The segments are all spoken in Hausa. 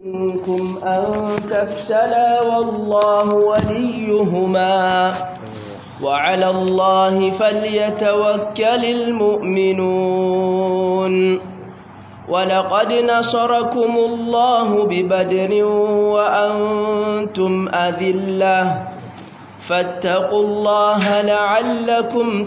منكم أن تفشلا والله وليهما وعلى الله فليتوكل المؤمنون ولقد نصركم الله ببدر وأنتم أذلة فاتقوا الله لعلكم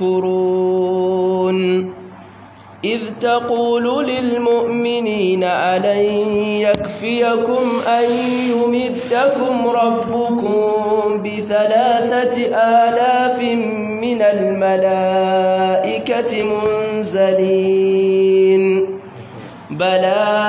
تشكرون إذ تقول للمؤمنين ألن يكفيكم أن يمدكم ربكم بثلاثة آلاف من الملائكة منزلين بلى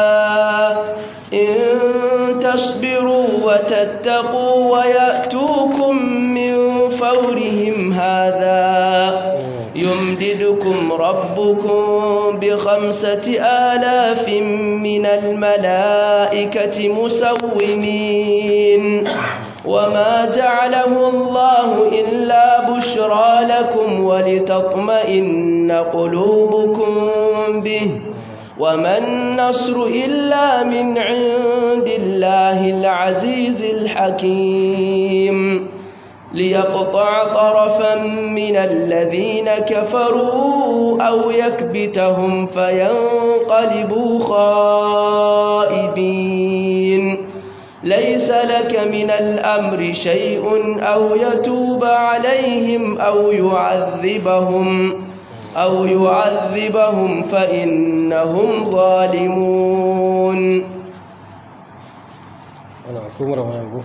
إن تصبروا وتتقوا ويأتوكم من فورهم هذا يمددكم ربكم بخمسة آلاف من الملائكة مسومين وما جعله الله إلا بشرى لكم ولتطمئن قلوبكم به وما النصر إلا من عند الله العزيز الحكيم ليقطع طرفا من الذين كفروا أو يكبتهم فينقلبوا خائبين ليس لك من الأمر شيء أو يتوب عليهم أو يعذبهم أو يعذبهم فإنهم ظالمون أنا أكون رمى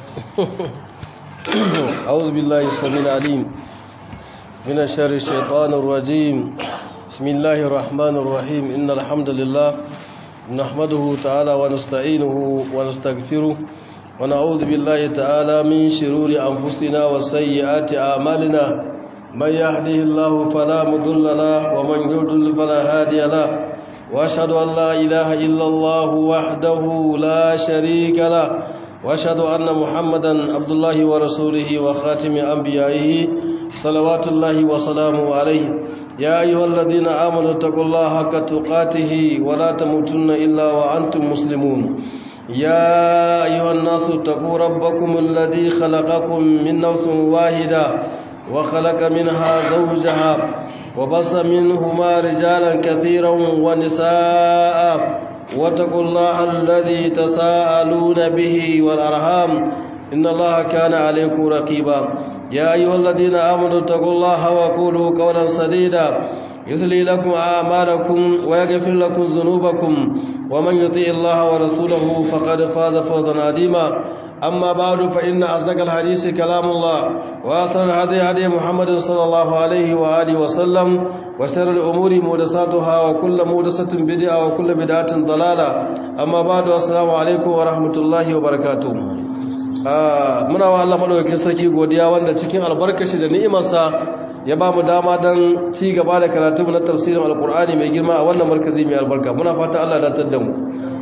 أعوذ بالله السميع العليم من شر الشيطان الرجيم بسم الله الرحمن الرحيم إن الحمد لله نحمده تعالى ونستعينه ونستغفره ونعوذ بالله تعالى من شرور أنفسنا وسيئات أعمالنا من يهده الله فلا مضل له ومن يضلل فلا هادي له وأشهد أن لا إله إلا الله وحده لا شريك له واشهد ان محمدا عبد الله ورسوله وخاتم انبيائه صلوات الله وسلامه عليه يا ايها الذين امنوا اتقوا الله حق تقاته ولا تموتن الا وانتم مسلمون يا ايها الناس اتقوا ربكم الذي خلقكم من نفس واحده وخلق منها زوجها وبص منهما رجالا كثيرا ونساء واتقوا الله الذي تساءلون به والأرحام إن الله كان عليكم رقيبا يا أيها الذين آمنوا اتقوا الله وقولوا قولا سديدا يثلي لكم أعمالكم ويغفر لكم ذنوبكم ومن يطيع الله ورسوله فقد فاز فوزا عظيما أما بعد فإن أصدق الحديث كلام الله وأصل الهدي هدي محمد صلى الله عليه وآله وسلم وشر الأمور محدثاتها وكل محدثة بدعة وكل بدعة ضلالة أما بعد السلام عليكم ورحمة الله وبركاته muna wa Allah madaukakin sarki godiya wanda cikin albarkashi da ni'imarsa ya ba mu dama don ci gaba da karatu na tafsirin alkur'ani mai girma a wannan markazi mai albarka muna fata Allah da da mu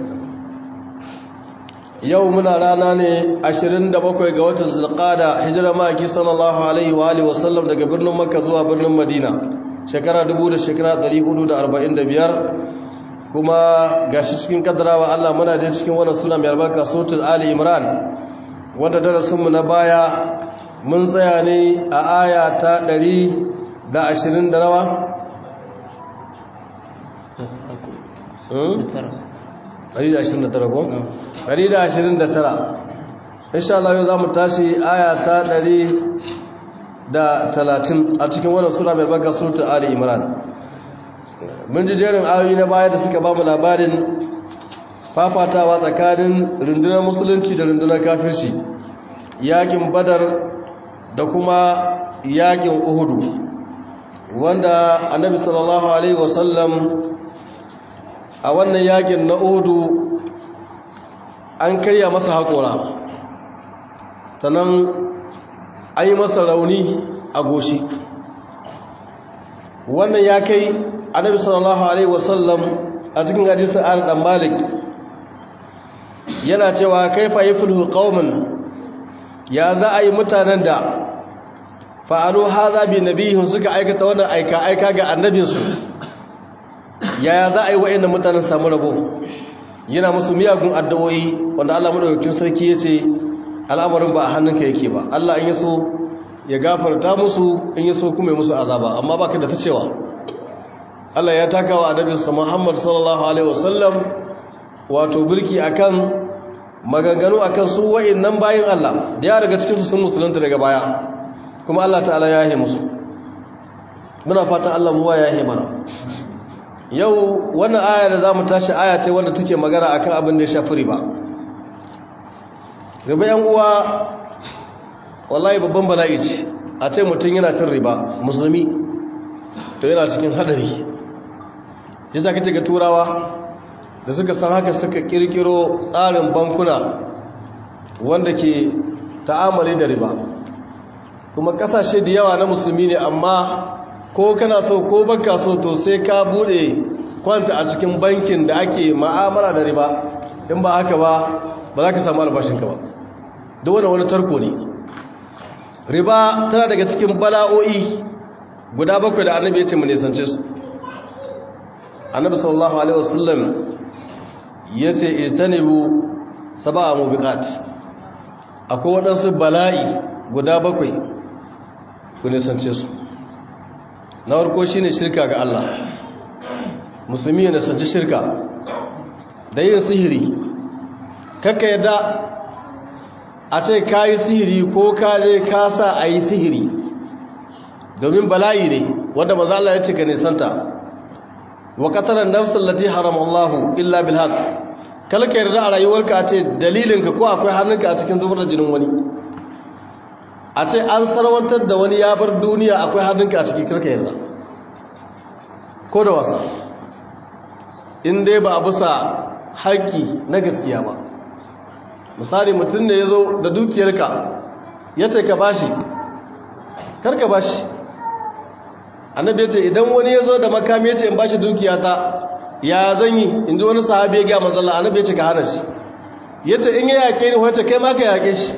yau muna rana ne 27 ga watan zulqada hijira maki sallallahu alaihi wa alihi wasallam daga birnin makka zuwa birnin madina shekara 1000 shekara 445 kuma gashi cikin kaddarawa Allah muna je cikin wannan suna mai albarka suratul ali imran wanda darasin mu na baya mun tsaya ne a aya ta 120 da nawa 129 ko 129 insha Allah yau zamu tashi aya ta 130 a cikin wannan sura mai baka suratul ali imran mun ji jerin ayoyi na baya da suka ba mu labarin fafatawa tsakanin rundunar musulunci da rundunar kafirci yakin badar da kuma yakin uhudu wanda annabi sallallahu alaihi wasallam a wannan yakin na uhudu an karya masa haƙora sannan an yi masa rauni a goshi wannan ya kai annabi sallallahu alaihi wasallam a cikin hadisin an dan malik yana cewa kaifa yafluhu qauman ya za a yi mutanen da fa'alu haza bi nabihim suka aikata wannan aika aika ga annabinsu yaya za a yi wa'annan mutanen samu rabo yana musu miyagun addu'o'i wanda Allah madaukakin sarki yace al'amarin ba a hannunka yake ba Allah in yaso ya gafarta musu in yaso kuma ya musu azaba amma baka da ta cewa Allah ya taka wa annabinsa Muhammad sallallahu alaihi wasallam wato birki akan maganganu akan su wa'annan bayin Allah da ya daga cikin su sun musulunta daga baya kuma Allah ta'ala ya yi musu muna fatan Allah mu ya yi mana yau wannan aya da zamu tashi aya ce wanda take magana akan abin da ya shafi riba riba yan uwa wallahi babban bala'i ce a ce mutum yana cin riba musulmi to yana cikin hadari yasa kace ga turawa da suka san haka suka kirkiro tsarin bankuna wanda ke ta'amali da riba kuma kasashe da yawa na musulmi ne amma ko kana so ko baka so to sai ka bude kwanta a cikin bankin da ake ma'amala da riba in ba haka ba ba za ka samu albashinka ba da wani wani tarko ne riba tana daga cikin bala'o'i guda bakwai da annabi ya ce mu nisance su annabi sallallahu alaihi wasallam ya ce ijtanibu sab'a mubiqat akwai waɗansu bala'i guda bakwai ku nisance su na farko shine shirka ga Allah musulmi ya nisanci shirka da yin sihiri kakka yadda a ce ka yi sihiri ko ka je ka sa a yi sihiri domin bala'i ne wanda maza Allah ya ce ka nisanta wa qatalan nafsal lati harama Allah illa bil haqq kalka yarda a rayuwarka a ce dalilinka ko akwai hannunka a cikin zubar da jinin wani a ce an sarwantar da wani ya bar duniya akwai hannunka a cikin karka yarda ko da wasa in dai ba a bisa haƙƙi na gaskiya ba misali mutum da ya zo da dukiyarka ya ce ka bashi karka bashi annabi ya ce idan wani ya zo da makami ya ce in bashi dukiyata ya zan yi in ji wani sahabi ya ga manzala annabi ya ce ka hana shi ya ce in ya yaƙe ni wace kai ma ka yaƙe shi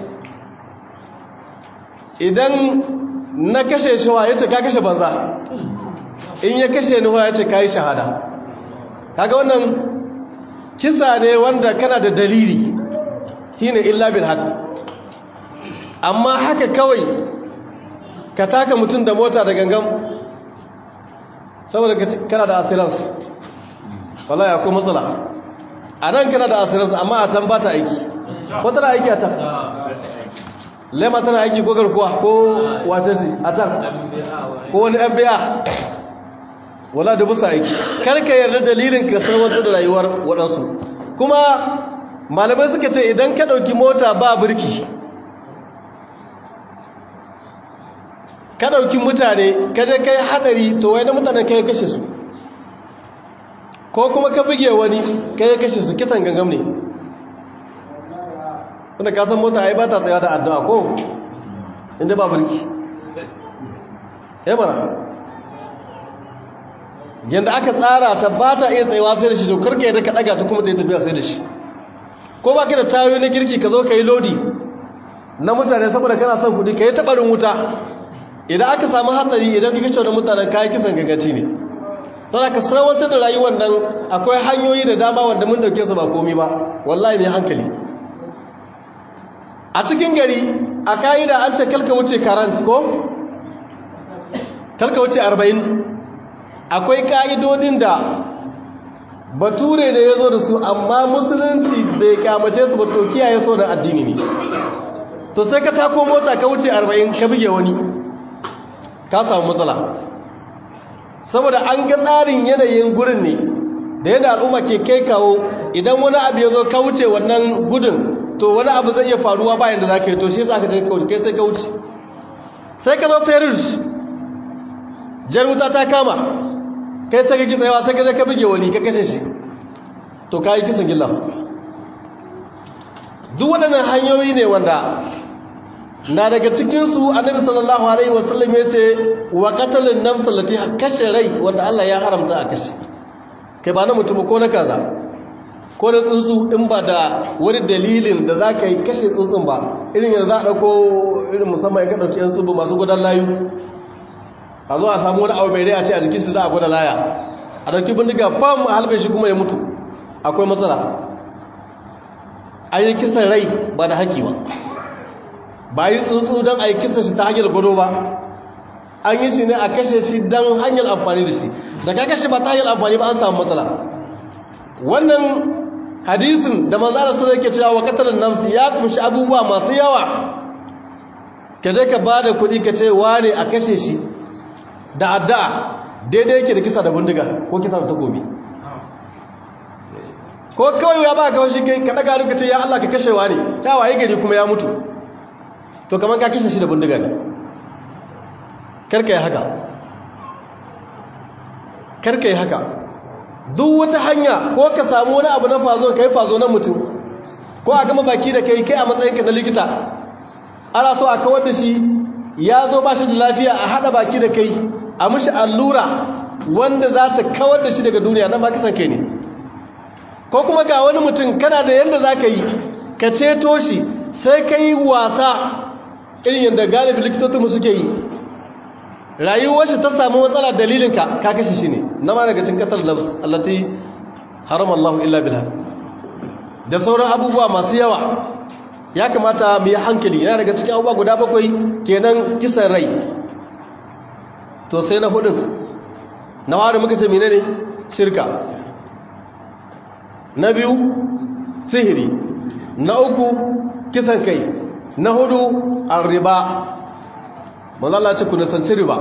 idan na kashe shi wa ya ce ka kashe banza in ya kashe ni wa ya ce ka yi shahada kaga wannan kisa ne wanda kana da dalili shine illa bil haq amma haka kawai ka taka mutum da mota da gangan saboda kana da assurance wallahi akwai matsala a nan kana da assurance amma a can ba ta aiki ko tana aiki a can lema tana aiki ko garkuwa ko wace ce a can ko wani fba wala da busa aiki karka yarda dalilin ka sarwata da rayuwar waɗansu kuma malamai suka ce idan ka ɗauki mota ba birki ka ɗauki mutane ka je kai haɗari to wai na mutane ka yi kashe su ko kuma ka buge wani ka yi kashe su kisan gangam ne wanda ka san mota ai ba ta tsaya da addu'a ko inda ba birki ya mana yadda aka tsara ta ba ta iya tsayawa sai da shi to karka yadda ka ɗaga ta kuma ta yi tafiya sai da shi ko ba ka da tayoyi na kirki ka zo ka yi lodi na mutane saboda kana son kudi ka yi taɓarin wuta idan aka samu hatsari idan ka kashe wani mutanen kayan kisan gagaci ne sana ka sarwantar da rayuwar nan akwai hanyoyi da dama wanda mun dauke su ba komi ba wallahi ne hankali a cikin gari a ka'ida an ce kalka wuce karant ko kalka wuce arba'in akwai ka'idodin da bature ne ya zo da su amma musulunci bai kyamace su ba to kiyaye so da addini ne to sai ka tako mota ka wuce arba'in ka buge wani ka samu matsala saboda an ga tsarin yanayin gurin ne da yadda al'umma ke kai kawo idan wani abu ya zo ka wuce wannan gudun to wani abu zai iya faruwa bayan da za ka yi to shi sa ka kauce kai sai ka wuce sai ka zo ferus jar wuta ta kama kai sai ka ki tsayawa sai ka je ka buge wani ka kashe shi to ka yi kisan gilla duk waɗannan hanyoyi ne wanda na daga cikinsu annabi sallallahu alaihi wasallam ya ce wa qatalin nafs allati kashe rai wanda Allah ya haramta a kashe kai ba na mutum ko na kaza ko na tsuntsu in ba da wani dalilin da za ka yi kashe tsuntsun ba irin yanzu za a ɗauko irin musamman ya ka ɗauki yan tsubu masu gudan layu a zo a samu wani abu mai rai a ce a jikin shi za a gwada laya a ɗauki bindiga bam a halbe shi kuma ya mutu akwai matsala an yi kisan rai ba da haƙi ba ba yi tsuntsu don a yi kisan shi ta hanyar gwado ba an yi shi ne a kashe shi don hanyar amfani da shi da ka kashe ba ta hanyar amfani ba an samu matsala wannan hadisin da manzara sun yake cewa wa katalin namsi ya kunshi abubuwa masu yawa ka je ka ba da kuɗi ka ce wane a kashe shi da addu'a daidai yake da kisa da bindiga ko kisa da takobi ko kawai ya ba ka wasu kai ka daga duka ce ya Allah ka kashewa ne ta waye gari kuma ya mutu to kamar ka kashe shi da bindiga ne karka yi haka karka yi haka duk wata hanya ko ka samu wani abu na fazo kai fazo na mutum ko a gama baki da kai kai a matsayinka na likita ana so a kawar da shi ya zo ba shi da lafiya a haɗa baki da kai a mushi allura wanda za ta kawar da shi daga duniya nan ba kisan kai ne ko kuma ga wani mutum kana da yadda za ka yi ka ceto shi sai ka yi wasa irin yadda galibi likitotinmu suke yi rayuwar shi ta samu matsala dalilinka ka kashe shi ne na ma daga cin kasar nafs allati haram Allah illa bilha da sauran abubuwa masu yawa ya kamata mu yi hankali yana daga cikin abubuwa guda bakwai kenan kisan rai to sai na hudun na wari muka ce menene shirka na biyu sihiri na uku kisan kai na hudu arriba manzala ce ku nisanci riba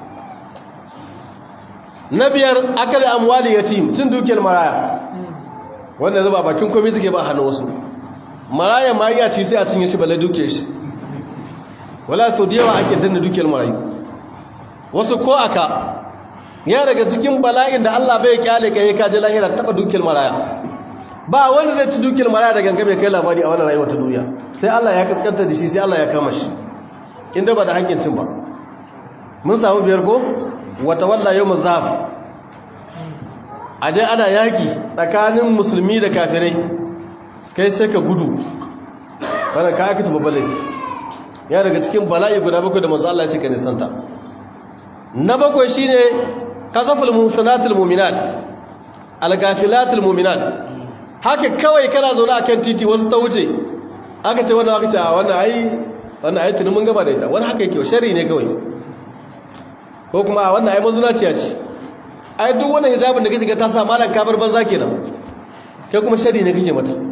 na biyar akali amwali yatim cin dukiyar maraya wanda zuba bakin komai suke ba hannu wasu maraya ma ya ci sai a cinye shi balle dukiyar shi wala sau da yawa ake danna dukiyar marayu wasu ko aka ya daga cikin bala'in da Allah bai kyale kai ka je lahira taba dukiyar maraya ba wanda zai ci dukiyar maraya da ganga bai kai labari a wannan rayuwar ta duniya sai Allah ya kaskanta da shi sai Allah ya kama shi inda ba da hakkin cin ba mun samu biyar ko wata walla yau mazhab aje ana yaki tsakanin musulmi da kafirai kai sai ka gudu wannan ka aka ci babban laifi ya daga cikin bala'i guda bakwai da manzo Allah ya ce ka nisanta na bakwai shine kazaful muhsanatul mu'minat al-ghafilatul mu'minat haka kawai kana zaune akan titi wasu ta wuce aka ce wannan aka ce a wannan ai wannan ai tunin mun gaba da ita wani haka yake shari ne kawai ko kuma a wannan ai mazinaciya ce ai duk wannan hijabin da kake ga ta sa malan kabar banza kenan kai kuma shari ne kake mata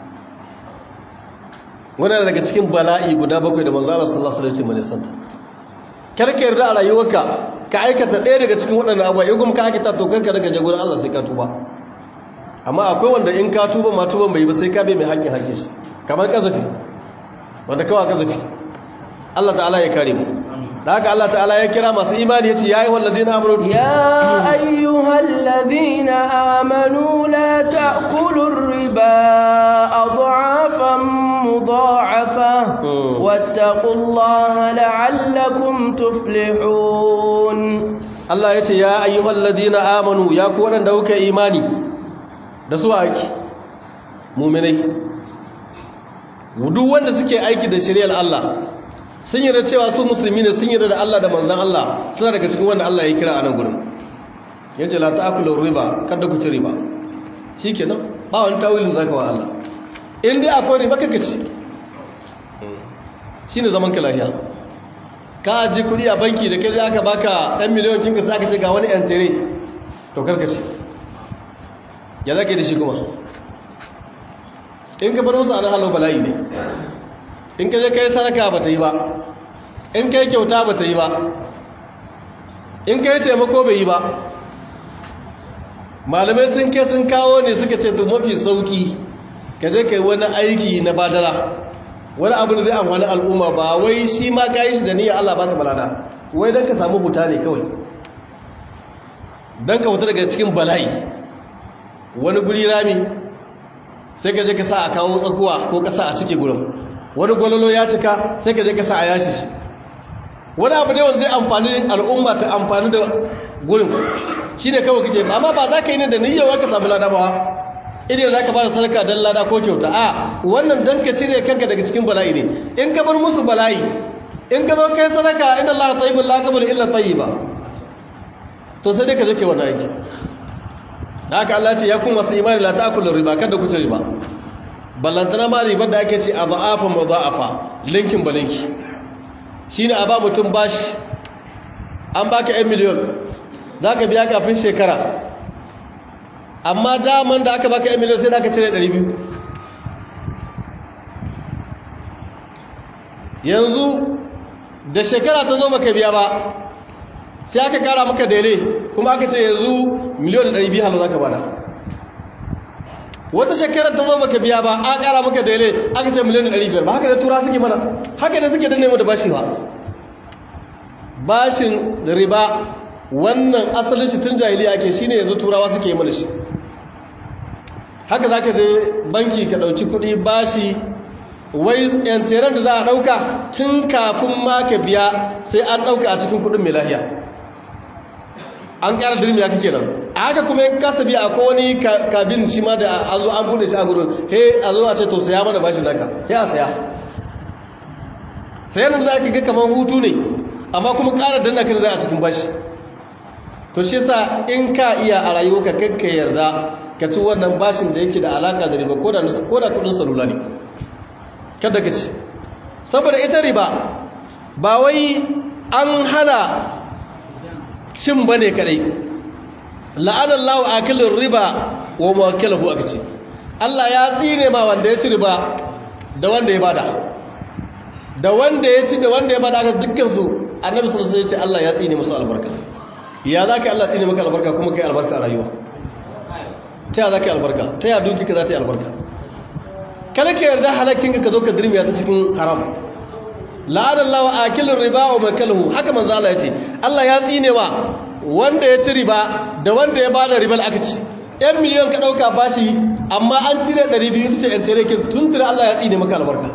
wannan daga cikin bala'i guda bakwai da manzo Allah sallallahu alaihi wasallam ya santa karka yarda a rayuwarka ka aikata ɗaya daga cikin waɗannan abuwa in kuma ka aikata to kanka daga jagoran Allah sai ka tuba amma akwai wanda in ka tuba ma tuban bai ba sai ka bai mai haƙƙin haƙƙin shi kamar kazafi wanda kawai kazafi Allah ta'ala ya kare mu da haka Allah ta'ala ya kira masu imani yace ya ayyuhal ladina amanu ya ayyuhal ladina amanu la ta'kulur riba adhafan mudha'afa wattaqullaha la'allakum tuflihun Allah yace ya ayyuhal ladina amanu ya ku wadanda kuka imani da su ake mu'minai duk wanda suke aiki da shari'ar Allah sun yarda cewa su musulmi ne sun yarda da Allah da manzon Allah suna daga cikin wanda Allah ya kira a nan gurin yace la ta'kulu riba kada ku ci riba shikenan ba wani tawilin zaka wa Allah in dai akwai riba kaka ci shine zaman ka lafiya ka ji kudi a banki da kai aka baka 1 miliyan kinka sai aka ce ga wani yan tere to karka ci ya zaka da shi kuma in ka bar musu ana halau bala'i ne in ka je kai sadaka ba ta yi ba in kai kyauta ba ta yi ba in kai taimako bai yi ba malamai sun kai sun kawo ne suka ce duk mafi sauki ka je kai wani aiki na badala wani abu da zai amfani al'umma ba wai shi ma ka yi shi da niyyar Allah baka balada wai don ka samu huta ne kawai don ka huta daga cikin bala'i wani guri rami sai ka je ka sa a kawo tsakuwa ko kasa a cike gurin wani gwalolo ya cika sai ka je ka sa a yashi shi wani abu ne wanda zai amfani al'umma ta amfani da gurin shi ne kawai kake amma ba za ka yi ne da niyyar ka samu lada ba idan za ka ba da sadaka don lada ko kyauta a wannan don ka cire kanka daga cikin bala'i ne in ka bar musu bala'i in ka zo kai sadaka inda Allah tayyibul la qabul illa tayyiba to sai dai ka je kai wannan aiki da haka Allah ce ya kuma masu imani la ta'kulu riba kada ku ci riba ballantana ma ribar da ake ce a za'afa ma za'afa linkin ba linki shi ne a ba mutum bashi an baka 'yan miliyon za ka biya kafin shekara amma daman da aka baka 'yan miliyon sai da aka cire 200 yanzu da shekara ta zo baka biya ba sai aka kara maka dele kuma aka ce yanzu miliyon da 200 halau za ka bada wata shekarar ta zo baka biya ba a kara maka dele aka ce miliyan 500 ba haka da tura suke mana haka da suke danne mu da bashi ba bashin riba wannan asalin shi tun jahiliya ake shine yanzu turawa suke yi mana shi haka zaka je banki ka dauki kuɗi bashi wai yantaran da za a dauka tun kafin ma ka biya sai an dauka a cikin kuɗin mai lahiya an ƙara dirmiya kake nan a haka kuma ya kasa biya a wani kabin shi ma da a zo an bude shi a gudun he a zo a ce to saya mana bashin naka ya saya sayan da za ka ga kamar hutu ne amma kuma ƙara danna kan za a cikin bashi to shi yasa in ka iya a rayuwa ka kakka yarda ka ci wannan bashin da yake da alaka da riba ko da kudin salula ne kada ka ci saboda ita riba ba wai an hana cin ba ne kadai la'anar lawa akilin riba wa mawakilahu aka ce Allah ya tsine ma wanda ya ci riba da wanda ya bada da wanda ya ci da wanda ya bada aka dukkansu annabi sallallahu alaihi wasallam ya ce Allah ya tsine musu albarka ya za ka Allah tsine maka albarka kuma kai albarka a rayuwa ta ya za ka yi albarka ta ya duki ka za ta yi albarka kada ka yarda halakkin ka zo ka dirmiya ta cikin haram la'anar lawa akilin riba wa makalahu haka manzo Allah ya ce Allah ya tsine wa wanda ya ci riba da wanda ya bada ribal aka ci yan miliyon ka dauka bashi amma an cire 200 ita ce yan terekin tun tire Allah ya tsine maka albarka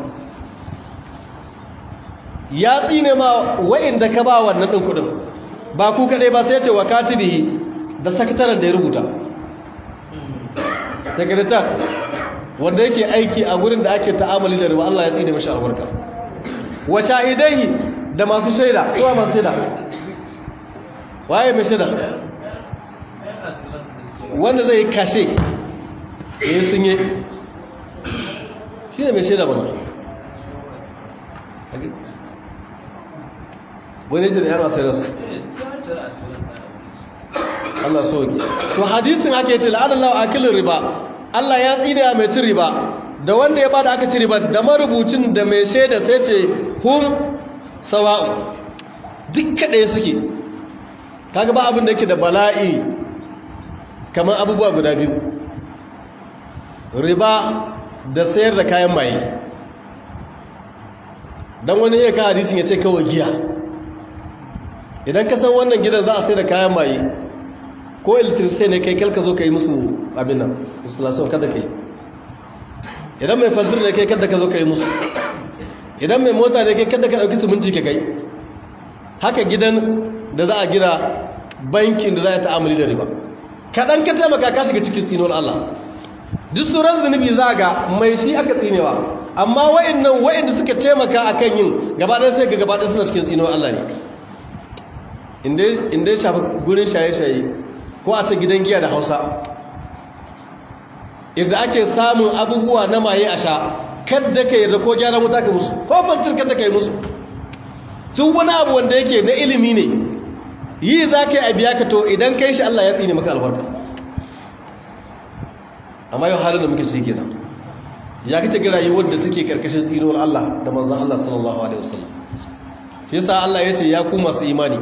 ya tsine ma wa'inda ka ba wannan din kudin ba ku kadai ba sai ya ce wa katibi da sakataren da ya rubuta sekretar wanda yake aiki a gurin da ake ta'amali da riba Allah ya tsine mashi albarka wa shahidai da masu shaida suwa masu shaida waye mai shaida wanda zai kashe ya sun yi shi ne mai shaida ba wani jini yana sayarsu Allah so ke to hadisin ake ce la'adallahu akilin riba Allah ya tsine mai cin riba da wanda ya bada aka ci riba da marubucin da mai shaida sai ce hum sawa'u dukka ɗaya suke kaga ba abin da yake da bala'i kamar abubuwa guda biyu riba da sayar da kayan maye don wani iya ka hadisin ya ce kawai giya idan ka san wannan gidan za a sai da kayan maye ko electricity ne kai kalka zo ka yi musu abin nan installation kada ka yi idan mai fanzir da kai kada ka zo ka yi musu idan mai mota da kai kada ka ɗauki siminti ka kai haka gidan da za a gina bankin da za a ta'amuli da riba kaɗan ka taimaka ka shiga cikin tsinon Allah duk sauran zunubi za ga mai shi aka tsinewa amma wa'annan wa'anda suka taimaka a kan yin gabaɗaya sai ga gabaɗaya suna cikin tsinon Allah ne inda ya shafi gurin shaye-shaye ko a ta gidan giya da hausa inda ake samun abubuwa na maye a sha kadda ka yarda ko gyara wuta ka musu ko fantir kadda ka yi musu tun wani abu wanda yake na ilimi ne yi za ka yi a biya ka to idan ka yi shi Allah ya tsine maka albarka amma yau halin da muke shi kenan ya kace ga rayuwar da take karkashin tsinuwar Allah da manzon Allah sallallahu alaihi wasallam shi yasa Allah ya ce ya ku masu imani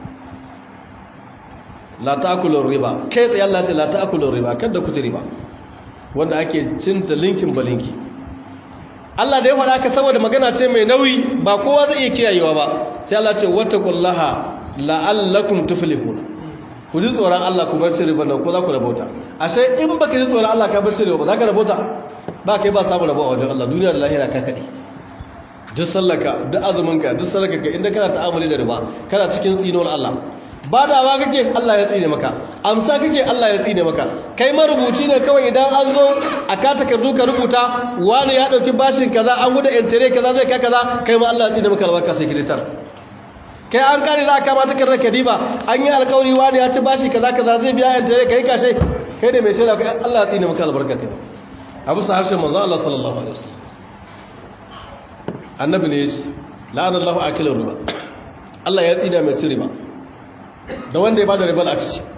la ta'kulu riba kai tsaye Allah ce la ta'kulu riba kada ku ci riba wanda ake cinta linkin balinki Allah da ya faɗa ka saboda magana ce mai nauyi ba kowa zai iya kiyayewa ba sai Allah ce wattaqullaha la'allakum tuflihun ku ji tsoron Allah ku bar riba nan ko za ku rabauta ashe in baka ji tsoron Allah ka bar riba ba za ka rabauta ba kai ba samu rabo a wajen Allah duniya da lahira ka kade duk sallaka duk azuminka duk sadaka inda kana ta'amuli da riba kana cikin tsinon Allah badawa kake Allah ya tsine maka amsa kake Allah ya tsine maka kai marubuci ne kawai idan an zo a ka takardu ka rubuta wani ya dauki bashin kaza an guda entire kaza zai kai kaza kai ma Allah ya tsine maka albarka sai kiditar kai an kare za ka ma takardar kadiba an yi alkawari wani ya ci bashi kaza kaza zai biya entire kai kashe kai ne mai shaida kai Allah ya tsine maka albarka kai abu sa harshen manzo Allah sallallahu alaihi wasallam annabi ne yace la'ana Allahu akilar riba Allah ya tsina mai riba da wanda ya bada riba aka ci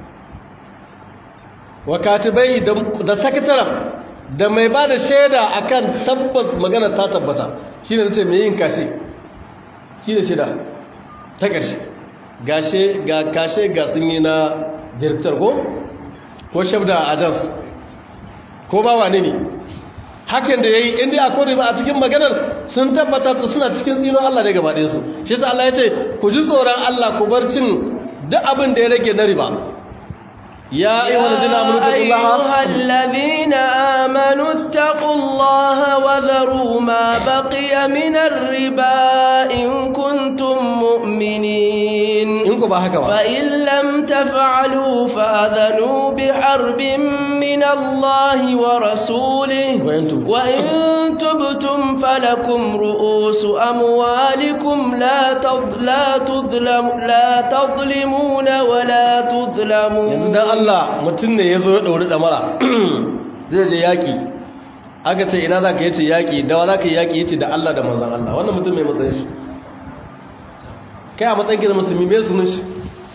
wa katibai da sakataren da mai bada shaida akan tabbas magana ta tabbata shine nace mai yin kashi shine shaida ta ƙarshe gashe ga kashe ga sun yi na director ko ko shabda agents ko ba wane ne hakan da yayi inda akwai riba a cikin maganar sun tabbata to suna cikin tsino Allah ne gaba ɗayan su shi yasa Allah ya ce ku ji tsoron Allah ku bar cin duk abin da ya rage na riba ya ayyuhal ladina amanu taqullaha wa dharu ma baqiya min ar-riba in kuntum mu'minin in ku ba haka ba fa in lam taf'alu fa'adhanu bi harbin min Allah wa rasulihi wa in tubtum falakum ru'usu amwalikum la tudlam la tadlimuna wa la tudlamun yanzu dan Allah mutum ne yazo ya dauri damara zai je yaki aka ce ina zaka yace yaki da wa zaka yaki yace da Allah da manzon Allah wannan mutum mai matsayin shi kai a matsayin da musulmi bai sunan shi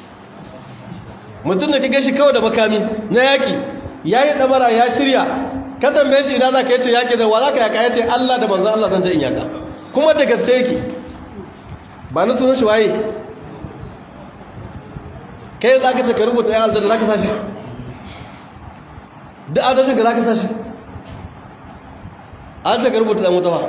mutum da ka gashi kawai da makami na yaki yayi damara ya shirya ka tambaye shi ina zaka yace yaki da wa zaka yaka yace Allah da manzon Allah zan je in yaka kuma da gaske yake ba ni sunan shi waye kai za ka ce ka rubuta ya aljanna za ka sashi duk adashin ka za ka sashi an ce ka rubuta ɗan wuta ba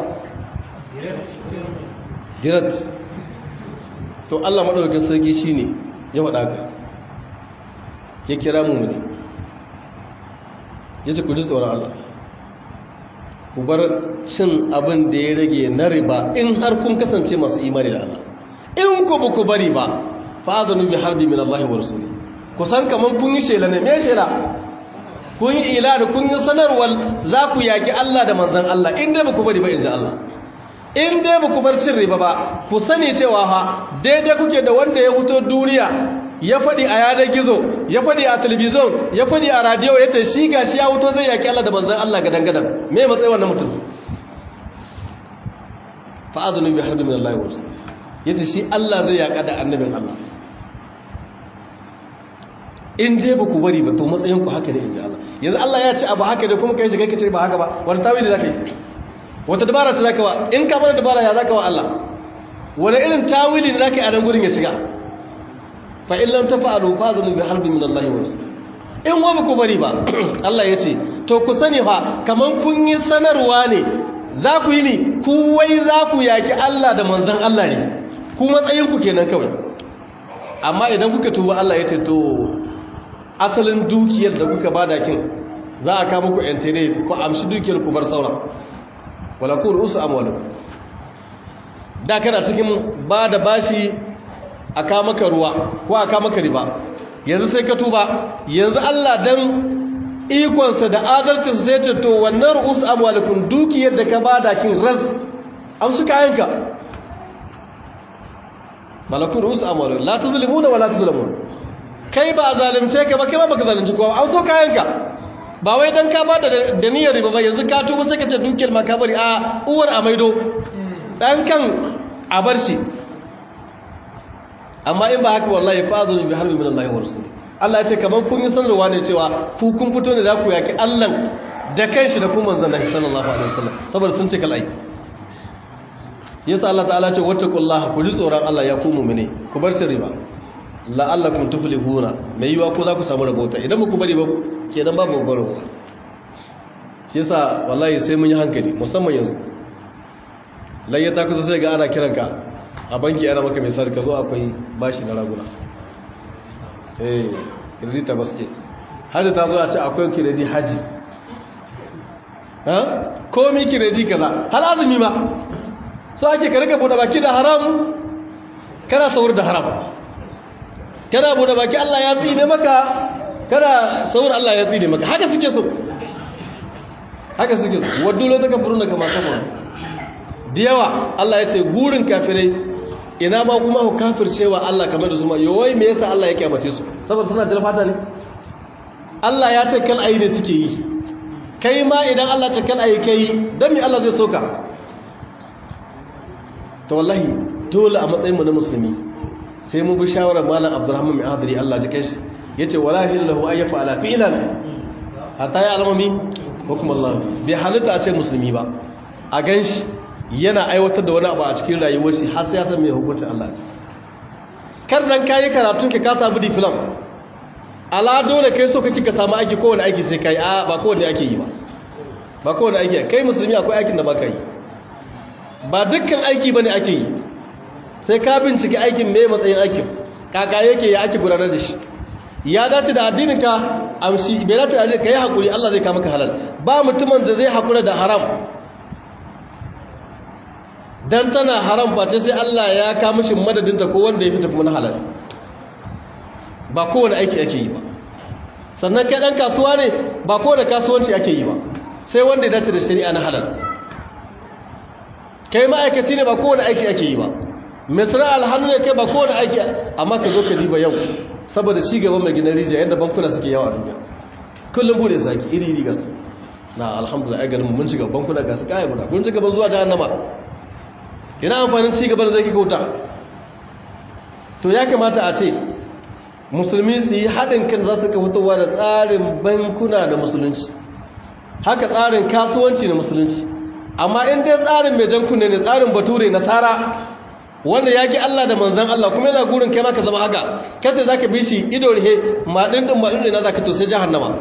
girat to allah maɗaukakin sarki shi ne ya faɗa ka ya kira mu ne ya ce ku ji tsoron allah ku bar cin abin da ya rage na riba in har kun kasance masu imani da allah in ku ba ku bari ba fa'adhanu bi harbi min Allah wa rasuli kusan kaman kun yi shela ne me shela kun yi ilani kun yi sanarwar za ku yaki Allah da manzon Allah in dai baku bari ba inji Allah in dai baku bar cin riba ba ku sani cewa fa daidai kuke da wanda ya fito duniya ya faɗi a yanar gizo ya faɗi a talabijin ya faɗi a radiyo ya ce shi gashi ya fito zai yaki Allah da manzon Allah gadan gadan me matsayi wannan mutum fa'adhanu bi harbi min Allah wa rasuli yace shi Allah zai yaka da annabin Allah in dai ba ku bari ba to matsayinku haka ne in ji Allah yanzu Allah ya ce abu haka da kuma kai shiga kace ba haka ba wani tawili zaka yi wata dabara ta zaka wa in ka bar dabara ya zaka wa Allah wani irin tawili ne zaka yi a nan gurin ya shiga fa in lam tafa'alu fa'dhunu bi harbin min Allah wa rasul in wa ba ku bari ba Allah ya ce to ku sani fa kaman kun yi sanarwa ne za ku yi ni ku wai za ku yaki Allah da manzon Allah ne ku matsayinku kenan kawai amma idan kuka tuba Allah ya ce to asalin dukiyar da kuka bada kin za a kama ku yantere ku amshi dukiyar ku bar sauran wala ku rusu amwalu da kana cikin ba da bashi a kama ka ruwa ko a kama ka riba yanzu sai ka tuba yanzu Allah dan ikonsa da adalcinsa sai ce to wannan ru'us amwalukum dukiyar da ka bada kin ras amshi kayanka malakun ru'us amwalukum la tuzlimuna wa la tuzlamun kai ba a zalimce ka ba kai ba baka zalunci kowa an so kayanka ba wai dan ka bada da niyyar riba ba yanzu ka tuba sai ka ce dukiyar ma ka bari a uwar a maido dan kan a bar shi amma in ba haka wallahi fa'adhu bi harbi min Allah wa rasuli Allah ya ce kaman kun yi sanarwa ne cewa ku kun fito ne za ku yaki Allah da kanshi da kuma manzon Allah sallallahu alaihi wasallam saboda sun ce kalai yasa Allah ta'ala ce wattaqullaha ku ji tsoron Allah ya ku mu'mine ku bar cin riba la'allakum tuflihuna mai yiwa ko za ku samu rabota idan ku bari ba kenan babu babbar rabota shi yasa wallahi sai mun yi hankali musamman yanzu layya ta kusa sai ga ana kiranka a banki ana maka mai sarka zo akwai bashi na raguna eh kiredi ta baske hajji ta zo a ce akwai kiredi haji ha komi kiredi kaza hal azumi ma so ake ka rika bude baki da haram kana saur da haram kana bude baki Allah ya tsine maka kana saur Allah ya tsine maka haka suke so haka suke so waddu lo taka furuna kama kafa da yawa Allah ya ce gurin kafirai ina ma kuma ku kafircewa Allah kamar da su ma yawai me yasa Allah ya kyamace su saboda suna da fata ne Allah ya ce kal ayi ne suke yi kai ma idan Allah ta kal ayi kai dan me Allah zai soka to wallahi dole a matsayin mu na musulmi sai mu bi shawarar malam Abdulrahman mai hadiri Allah ji kai shi yace wala hillahu ay yaf'ala fi'lan hatta ya almami hukum Allah bai halitta a ce musulmi ba a ganshi yana aiwatar da wani abu a cikin rayuwar shi har sai ya san me hukuncin Allah ce kar dan kayi karatun ka ka samu diplom ala dole kai so kake ka samu aiki kowane aiki sai kai a ba kowane ake yi ba ba kowane aiki kai musulmi akwai aikin da baka yi ba dukkan aiki bane ake yi sai ka bincike aikin me matsayin aikin kaka yake ya ake gudanar da shi ya dace da addinin ka amshi bai dace da addinin ka yi hakuri Allah zai kama ka halal ba mutumin da zai hakura da haram dan tana haram face sai Allah ya kama shi madadinta ko wanda ya fita kuma na halal ba kowane aiki ake yi ba sannan kai dan kasuwa ne ba kowane kasuwanci ake yi ba sai wanda ya dace da shari'a na halal kai ma'aikaci ne ba kowane aiki ake yi ba mai sana'ar hannu ne kai ba kowane aiki amma ka zo ka diba yau saboda ci gaban mai gina rijiya yadda bankuna suke yawa a duniya kullum bude saki iri iri gasu na alhamdulillah ai garin mun ci gaban bankuna gasu kai guda kun ci gaban zuwa jahannama ina amfanin ci gaban da zai kauta to ya kamata a ce musulmi su yi haɗin kan za su ka fitowa da tsarin bankuna da musulunci haka tsarin kasuwanci na musulunci amma in dai tsarin mai jan kunne ne tsarin bature nasara wanda ya ki Allah da manzan Allah kuma yana gurin kai maka zama haka kada za ka bi shi ido rihe maɗin ɗin maɗin ne na za ka to sai jahannama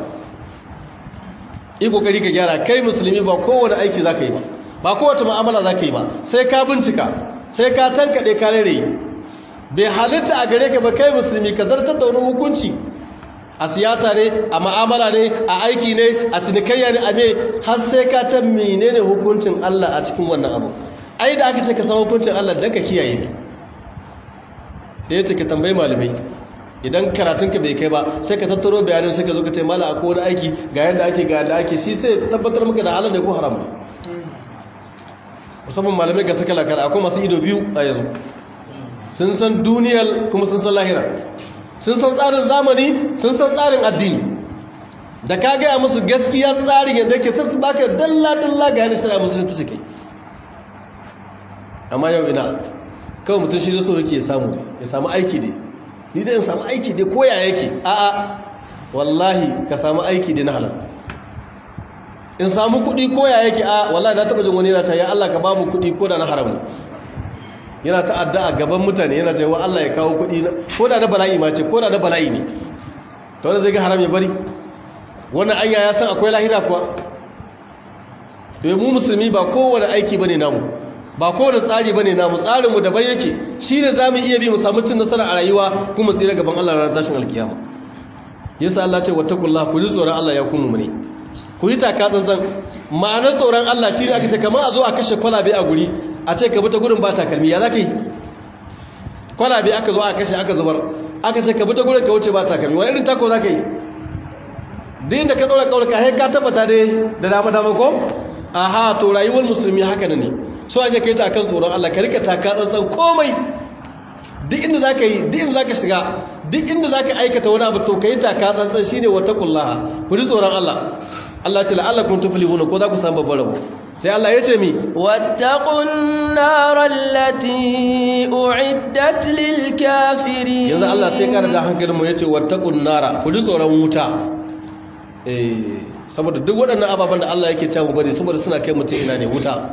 yi ƙoƙari ka gyara kai musulmi ba kowane aiki za ka yi ba ba kowace ma'amala za ka yi ba sai ka bincika sai ka tankaɗe ka rere bai halitta a gare ka ba kai musulmi ka zartar da wani hukunci a siyasa ne a ma'amala ne a aiki ne a cinikayya ne a me har sai ka can menene hukuncin Allah a cikin wannan abu ai da aka ce ka san hukuncin Allah dan ka kiyaye ne sai ya ce ka tambayi malamai idan karatunka bai kai ba sai ka tattaro bayanin sai ka zo ka ce mala akwai wani aiki ga yadda ake ga yadda ake shi sai tabbatar maka da halal ne ko haram ne musamman malamai ga saka lakar akwai masu ido biyu a yanzu sun san duniyar kuma sun san lahira sun san tsarin zamani sun san tsarin addini da ka gaya musu gaskiya tsarin yadda ke sai baka dalla-dalla ga yana shari'a musulun ta cike amma yau ina kawai mutum shi da so yake samu ya samu aiki ne ni da in samu aiki dai koya yake a'a wallahi ka samu aiki dai na halal in samu kuɗi koya yake a wallahi na taɓa jin wani yana ta ya Allah ka ba mu kuɗi ko da na haram ne yana ta'adda a gaban mutane yana ta yi wa Allah ya kawo kuɗi ko da na bala'i ma ce ko da na bala'i ne ta wani zai ga haram ya bari wannan anya ya san akwai lahira kuwa to yi mu musulmi ba kowane aiki bane namu ba kowane tsari bane namu tsarinmu daban yake shi ne za mu iya bi mu samu cin nasara a rayuwa kuma tsira gaban Allah ranar tashin alkiyama yasa Allah ce wattaqullah ku ji tsoron Allah ya kuma mu ne ku yi taka tsantsan ma'anar tsoron Allah shi ne aka ce kamar a zo a kashe kwalabe a guri a ce ka bi ta gurin ba takalmi ya za ka yi kwalabe aka zo a kashe aka zubar aka ce ka bi ta gurin ka wuce ba takalmi wani irin tako za ka yi din da ka ɗora ƙaunar ka ka tabbata dai da dama dama ko aha to rayuwar musulmi haka ne so ake kai ta kan tsoron Allah ka rika taka tsantsan komai duk inda za ka yi duk inda za ka shiga duk inda za ka aikata wani abu to ka yi taka tsantsan shi ne wata kullaha ku ji tsoron Allah Allah ce la'allakun tuflihuna ko za ku samu babbar rabo sai Allah ya ce mi wattaqun naral lati uiddat lil kafirin yanzu Allah sai kara da hankalin mu yace wattaqun nara ku ji tsoron wuta eh saboda duk waɗannan ababen da Allah yake cewa bari saboda suna kai mutum ina ne wuta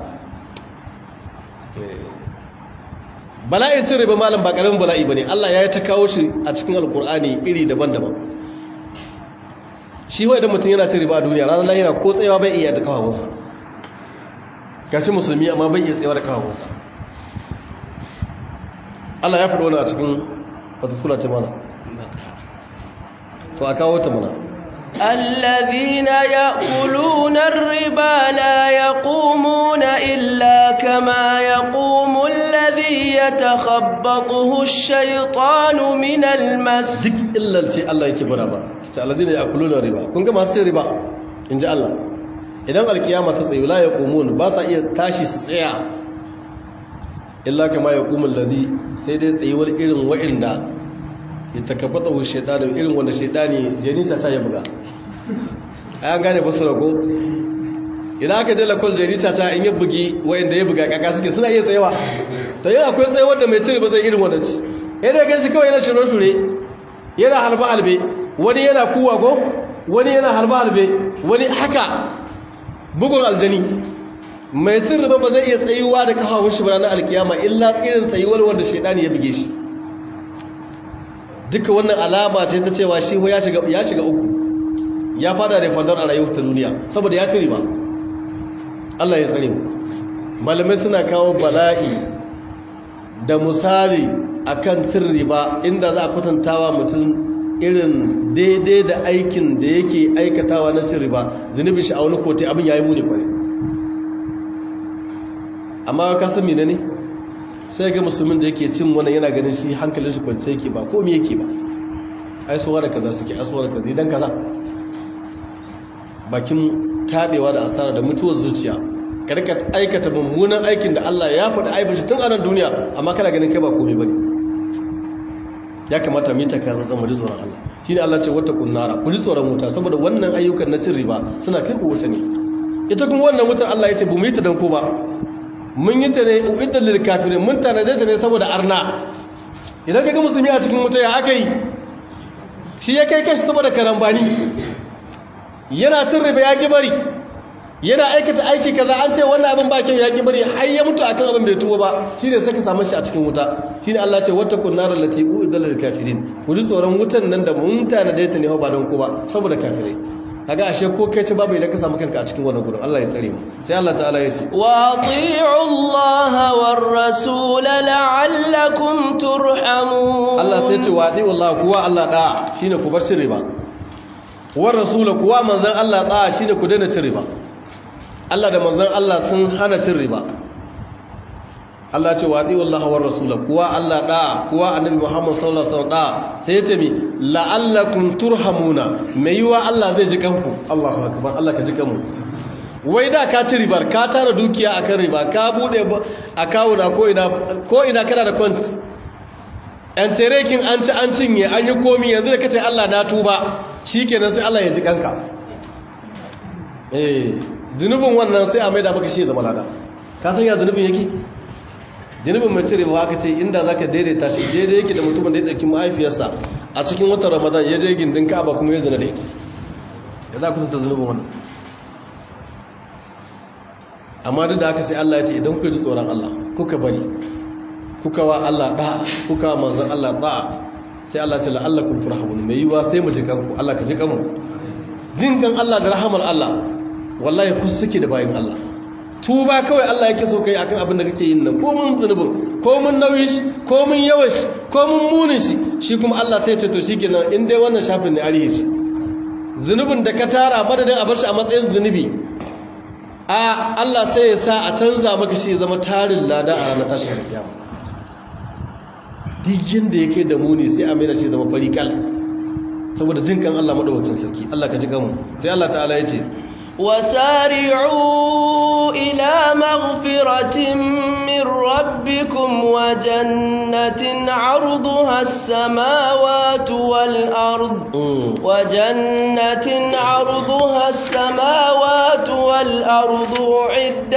bala'in cin riba malam ba karamin bala'i bane Allah ya yi ta kawo shi a cikin alkur'ani iri daban-daban shi wa idan mutum yana cin riba a duniya ranar lahira ko tsayawa bai iya da kawawansa gashi musulmi amma bai iya tsayawa da kawawansa Allah ya faɗo wani a cikin wata sura ta mana to a kawo ta mana الذين يأكلون الربا لا يقومون إلا كما يقوم الذي يتخبطه الشيطان من المس duk illalce Allah yake bada ba ta alladina yakuluna riba kun ga masu riba inji Allah idan alkiyama ta tsaye la yaqumun ba sa iya tashi su tsaya illa kama yaqumul ladhi sai dai tsayuwar irin wa'inda ya takabbata shaytanu irin wanda shaytani janisa ta ya buga an gane basira ko idan aka je lakol jarita ta in ya bugi wayanda ya buga kaka suke suna iya tsayawa to yana akwai tsayawar da mai cire ba zai irin wannan ci yana gan shi kawai yana shure-shure yana halbe-halbe wani yana kuwa ko wani yana halbe-halbe wani haka bugun aljani mai cin riba ba zai iya tsayuwa da kafafun shi ranar alkiyama illa tsirin tsayuwar wanda shaidani ya buge shi duka wannan alama ce ta cewa shi ya shiga ya shiga uku ya fada da fadar a rayuwar ta duniya saboda ya ci riba Allah ya tsare mu malamai suna kawo bala'i da misali akan cin riba inda za a kwatantawa mutum irin daidai da aikin da yake aikatawa na cin riba zunubin shi a wani kote abin yayi muni kwarai amma ka san mene ne sai ga musulmin da yake cin wannan yana ganin shi hankalin shi kwance yake ba komai yake ba ai suwa da kaza suke asuwa da kaza idan kaza bakin tabewa da asara da mutuwar zuciya karka aikata mummunan aikin da Allah ya faɗi aibashi tun a nan duniya amma kana ganin kai ba komai bane ya kamata mu yi ta kan zama tsoron Allah shine Allah ce wata kunnara ku ji tsoron wuta saboda wannan ayyukan na cin riba suna kai ku wuta ne ita kuma wannan wutar Allah ya ce bu mu yi ta dan ko ba mun yi ta ne uiddan lil kafirin mun tanade ta ne saboda arna idan kaga musulmi a cikin wuta ya aka yi shi ya kai kashi saboda karambani yana cin riba ya ki bari yana aikata aiki kaza an ce wannan abin ba kyau ya ki bari har ya mutu akan abin bai tuba ba shine saka samu shi a cikin wuta shine Allah ce wata kunnar lati uiddan lil kafirin ku ji tsoron wutan nan da mun tanade ta ne ba don ko ba saboda kafirai kaga ashe ko kai ce babu idan ka samu kanka a cikin wannan gurin Allah ya tsare mu sai Allah ta'ala ya ce wa ati'u Allah war rasul la'allakum turhamun Allah sai ce wa ati'u Allah kuwa Allah da shine ku bar cin riba war rasul kuwa manzon Allah da shine ku daina cin riba Allah da manzon Allah sun hana cin riba Allah ce wa ati'u Allah war rasul kuwa Allah da kuwa annabi Muhammad sallallahu alaihi wasallam da sai ya ce mi la'allakum turhamuna mai yiwa Allah zai ji kanku Allahu akbar Allah ka ji kanmu wai da ka ci ribar ka tara dukiya akan riba ka bude account ko ina ko ina kana da account an terekin an ci an cinye an yi komi yanzu da kace Allah na tuba shikenan sai Allah ya ji kanka eh zunubin wannan sai a maida maka shi zama lada ka san ya zunubin yake zunubin mai cire ba aka ce inda zaka daidaita shi daidai yake da mutumin da ya dauki mahaifiyarsa a cikin watan ramadan ya je gindin ka'aba kuma ya zina da ita ya za ku tunta zunubin wannan amma duk da haka sai Allah ya ce idan kuka ji tsoron Allah kuka bari kuka wa Allah da kuka wa manzon Allah da sai Allah ta la'allakum turhamun mai yiwa sai mu ji kanku Allah ka ji kanmu jin kan Allah da rahamar Allah wallahi ku suke da bayin Allah tuba kawai Allah yake so kai akan abin da kake yin nan ko mun zunubin ko mun nauyi shi ko mun yawan shi ko mun munin shi shi kuma Allah sai ce to shikenan in dai wannan shafin ne ariye shi zunubin da ka tara madadin a bar shi a matsayin zunubi a Allah sai ya sa a canza maka shi ya zama tarin lada a ranar tashin kiyama duk yanda yake da muni sai a mai da shi zama fari kal saboda jin kan Allah madaukakin sarki Allah ka ji kanmu sai Allah ta'ala ya ce وسارعوا إلى مغفرة من ربكم وجنة عرضها السماوات والأرض وجنة عرضها السماوات والأرض عدت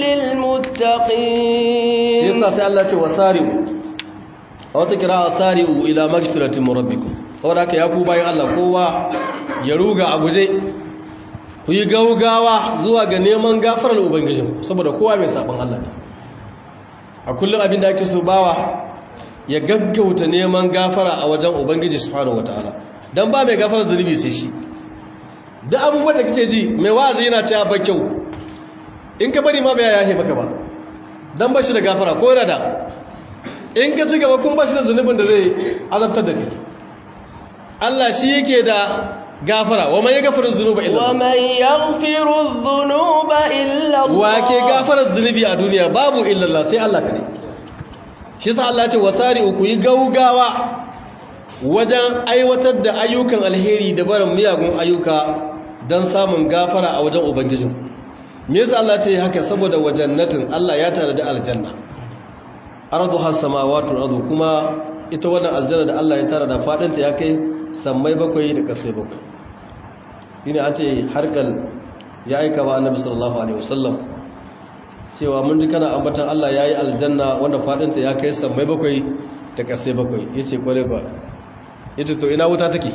للمتقين يسا سألة وسارعوا أو تكرا سارعوا إلى مغفرة من ربكم wadda ya ku bayan Allah kowa ya ruga a guje ku yi gaugawa zuwa ga neman gafarar ubangijin saboda kowa mai sabon Allah ne a kullum abin da ake so bawa ya gaggauta neman gafara a wajen ubangiji subhanahu wataala dan ba mai gafarar zunubi sai shi duk abubuwan da kake ji mai wa'azi yana cewa ba kyau in ka bari ma bai yahe maka ba dan ba shi da gafara ko yana da in ka ci gaba kun ba shi da zunubin da zai azabtar da kai Allah shi yake da gafara wa man yaghfiru dhunuba illa wa man yaghfiru dhunuba illa Allah wa ke gafarar zunubi a duniya babu illa Allah sai Allah kare shi yasa Allah ya ce wasari'u ku yi gaugawa wajen aiwatar da ayyukan alheri da barin miyagun ayyuka don samun gafara a wajen ubangijin me yasa Allah ce haka saboda wajannatin Allah ya tare da aljanna ardu has samawati ardu kuma ita wannan aljanna da Allah ya tare da fadinta ya kai sammai bakwai da kasai bakwai shine an ce harkal ya aika ba annabi sallallahu alaihi wasallam cewa mun ji kana ambatan Allah yayi aljanna wanda fadinta ya kai sammai bakwai da kasai bakwai yace kware kwa yace to ina wuta take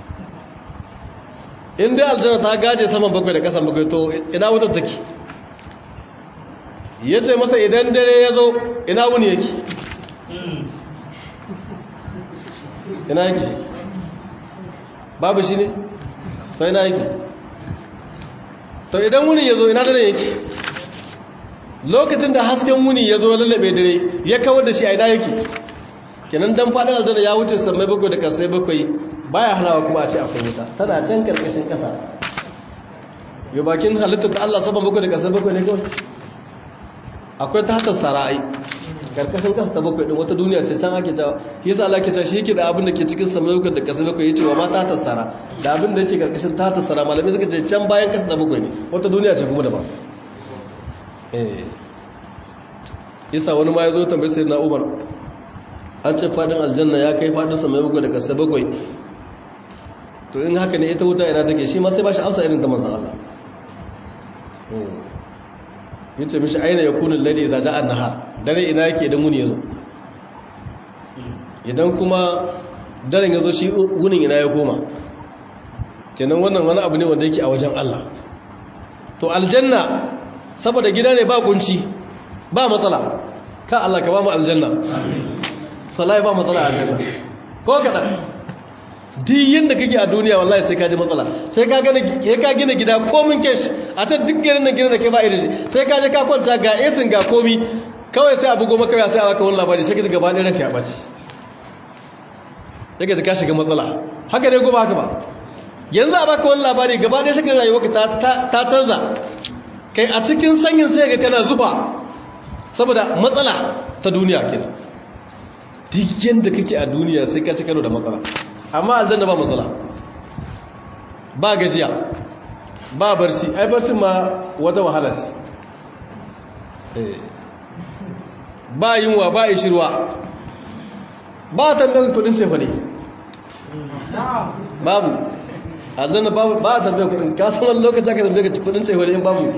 in dai aljanna ta gaje saman bakwai da kasan bakwai to ina wutar take yace masa idan dare ya zo ina wuni yake ina yake babu shi ne to ina yake to idan wuni ya zo ina dare yake lokacin da hasken wuni ya zo lallabe dare ya kawar da shi a ina yake kenan dan fadin aljanna ya wuce sammai bakwai da kasai bakwai baya hanawa kuma a ce akwai wuta tana can karkashin kasa yau bakin halittar da Allah saman bakwai da kasai bakwai ne kawai akwai ta hata sara'ai karkashin kasa ta bakwai din wata duniya ce can ake jawo shi yasa Allah ke cewa shi yake da abin da ke cikin sammai bakwai da kasai bakwai yace wa ma ta hata sara da abin da yake karkashin ta hata sara malamai suka ce can bayan kasa ta bakwai ne wata duniya ce kuma daban eh yasa wani ma ya zo tambayi sayyidina Umar an ce fadin aljanna ya kai fadin sa mai bakwai da kasa bakwai to in haka ne ita wuta ina take shi ma sai ba shi amsa irin ta manzon Allah yace mishi aina yakunu layli idza ja'a an-nahar dare ina yake idan muni yazo idan kuma daren yazo shi wunin ina ya koma kenan wannan wani abu ne wanda yake a wajen Allah to aljanna saboda gida ne ba kunci ba matsala ka Allah ka ba mu aljanna wallahi ba matsala a aljanna ko kada duk yanda kake a duniya wallahi sai ka ji matsala sai ka gane ya ka gina gida komin kesh a can duk garin nan gidan da kai ba irin shi sai ka je ka kwanta ga esin ga komi kawai sai abu goma kawai sai a baka wani labari sai ka ji gaba ɗaya ranka ya ɓaci yake ka shiga matsala haka ne goma haka ba yanzu a baka wani labari gaba ɗaya sai ka rayuwa ta canza kai a cikin sanyin sai ga kana zuba saboda matsala ta duniya kenan duk yanda kake a duniya sai ka ci karo da matsala amma aljanna ba matsala ba gajiya ba barci ai barci ma wata wahala ce ba yunwa ba ishirwa ba tambayar kudin cefa ne babu aljanna babu ba a tambayar kudin kasan wani lokaci aka tambayar kudin cefa ne in babu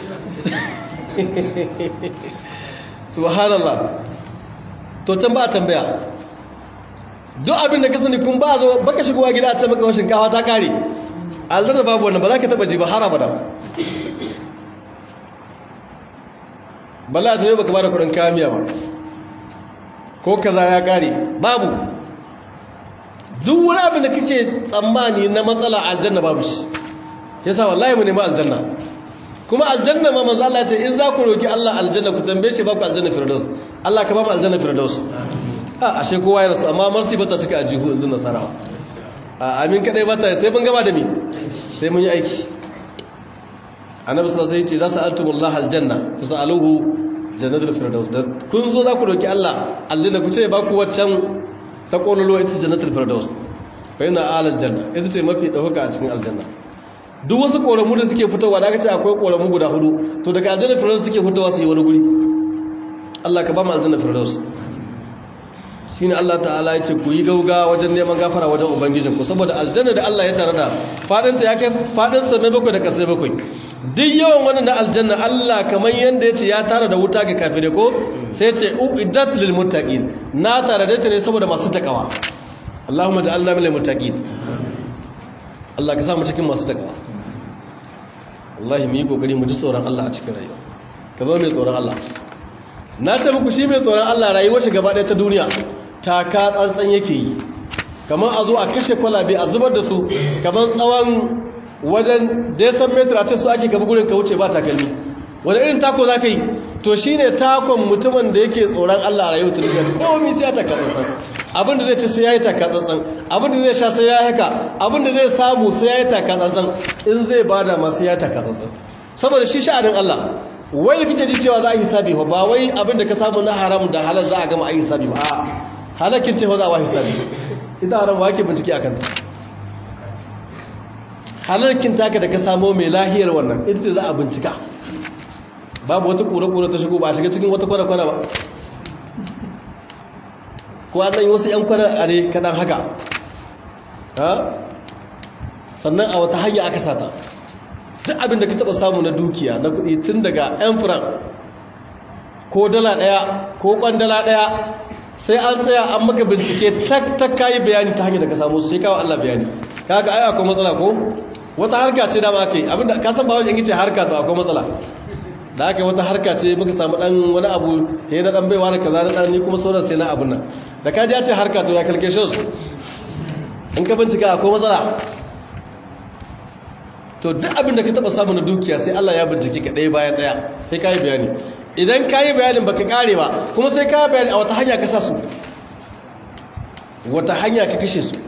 subhanallah to can ba a tambaya duk abin da ka sani kun ba zo baka shigowa gida a ce maka shinkafa ta kare aljanna babu wannan ba za ka taba ji ba har abada balla a ce baka ba da kudin kamiya ba ko kaza ya kare babu duk wani abin da kake tsammani na matsala aljanna babu shi yasa wallahi mu nemi aljanna kuma aljanna ma manzo Allah ya ce in za ku roki Allah aljanna ku tambaye shi ba ku aljanna firdaus Allah ka ba mu aljanna firdaus a ashe kowa ya rasu amma marsi bata cika a jihu yanzu nasara a amin kadai bata sai mun gaba da mi sai mun yi aiki annabi sallallahu alaihi wasallam ya ce za su altumullah aljanna fasaluhu jannatul firdaus da kun zo za ku roki Allah aljanna ku ce ba ku waccan ta kololo ita jannatul firdaus fa ina alal janna ita ce mafi dauka a cikin aljanna duk wasu koramu da suke fitowa da aka ce akwai koramu guda hudu to daga aljanna firdaus suke fitowa su yi wani guri Allah ka ba mu aljanna firdaus shine Allah ta'ala ya ce ku yi gauga wajen neman gafara wajen ubangijin ku saboda aljanna da Allah ya tare da fadinta ya kai fadin sa mai bakwai da kasai bakwai duk yawan wannan na aljanna Allah kamar yanda yace ya tare da wuta ga kafire ko sai ce uiddat lil muttaqin na tare da ta ne saboda masu takawa Allahumma ja'alna minal muttaqin Allah ka sa mu cikin masu takawa wallahi mu yi kokari mu ji tsoron Allah a cikin rayuwa ka zo mai tsoron Allah na ce muku shi mai tsoron Allah rayuwar shi gaba ɗaya ta duniya taka tsantsan yake yi kamar a zo a kashe kwalabe a zubar da su kamar tsawon wajen desan metra ce su ake gaba gurin ka wuce ba takalmi wani irin tako za ka yi to shi ne takon mutumin da yake tsoron Allah a rayuwar ta duniya komi sai ya taka tsantsan abinda zai ci sai ya yi taka tsantsan abinda zai sha sai ya haka abinda zai samu sai ya yi taka tsantsan in zai bada masu ya taka tsantsan saboda shi sha'anin Allah wai kike ji cewa za a yi hisabi ba ba wai abinda ka samu na haram da halal za a gama a yi hisabi ba a halakin ce ba za a wa hisabi ita haram ba ke bincike a kanta halarkin taka da ka samo mai lahiyar wannan ita ce za a bincika babu wata kura-kura ta shigo ba a shiga cikin wata kwana-kwana ba ko an yi wasu 'yan kwana a ne kaɗan haka sannan a wata hanya aka sata duk abin da ka taba samu na dukiya na kuɗi tun daga yan furan ko dala ɗaya ko kwandala ɗaya sai an tsaya an maka bincike tak tak kayi bayani ta hanyar da ka samu sai kawo Allah bayani kaga ai akwai matsala ko wata harka ce da ma kai abinda ka san ba wajen yace harka to akwai matsala da aka wata harka ce muka samu dan wani abu he na dan baiwa da kaza na dan ni kuma sauran sai na abun nan da ka ji ya ce harka to ya calculation in ka bincika akwai matsala to duk abin da ka taba samu na dukiya sai Allah ya bincike ka ɗaya bayan ɗaya sai ka yi bayani idan ka yi bayanin baka kare ba kuma sai ka yi bayani a wata hanya ka sa su wata hanya ka kashe su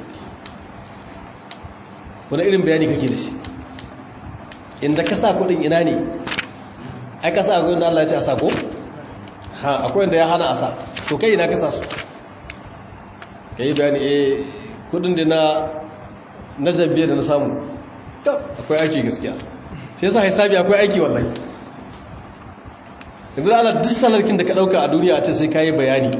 wani irin bayani kake da shi inda ka sa kudin ina ne ai ka sa akwai inda Allah ya ce a sa ko ha akwai inda ya hana a sa to kai ina ka sa su ka yi bayani eh kudin da na na jabbe da na samu akwai aiki gaskiya shi yasa hisabi akwai aiki wallahi yanzu Allah duk salarkin da ka dauka a duniya a ce sai kayi bayani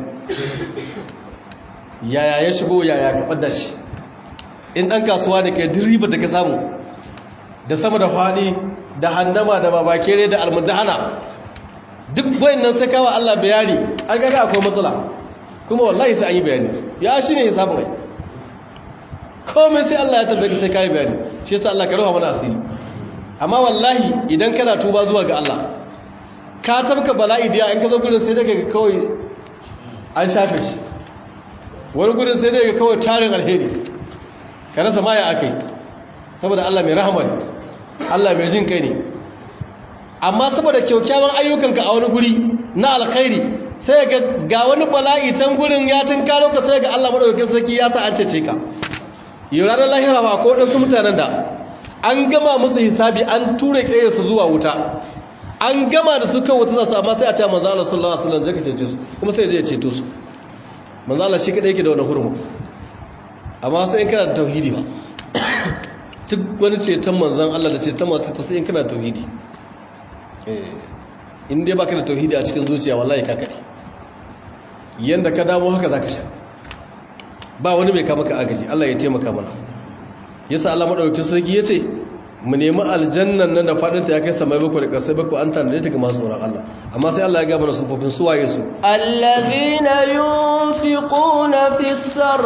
yaya ya shigo yaya ka fadda shi in dan kasuwa da kai duk ribar da ka samu da sama da fadi da handama da babakere da almudahana duk wayannan sai kawo Allah bayani an ga akwai matsala kuma wallahi sai an yi bayani ya shine hisabin ai komai sai Allah ya tambaye sai kai bayani shi yasa Allah ka rufa mana asiri amma wallahi idan kana tuba zuwa ga Allah ka tabka bala'i da in ka zo gurin sai daga kawai an shafe shi wani gurin sai daga kawai tarin alheri ka rasa ma ya akai saboda Allah mai rahama ne Allah mai jin kai ne amma saboda kyaukyawan ayyukanka a wani guri na alkhairi sai ga ga wani bala'i can gurin ya tunkaro ka sai ga Allah madaukakin sarki ya sa an cece ka yi ranar lahira ba ko waɗansu mutanen da an gama musu hisabi an ture su zuwa wuta an gama da su kan wuta za su amma sai a ce manzo Allah sallallahu alaihi wasallam zaka cece su kuma sai ya ceto su manzo Allah shi kadai yake da wannan hurumu amma sai in kana da tauhidi ba duk wani ceton manzon Allah da ceton masu to sai in kana da tauhidi eh in dai baka da tauhidi a cikin zuciya wallahi ka kare yanda ka dawo haka zaka sha ba wani mai kama ka agaji Allah ya taimaka mana yasa Allah madaukakin sarki yace mu nemi aljannan nan da fadin ta ya kai samai bakwai da kasai bakwai an tana ta ga masu tsoron Allah amma sai Allah ya ga mana sufofin su waye su allazina yunfiquna fis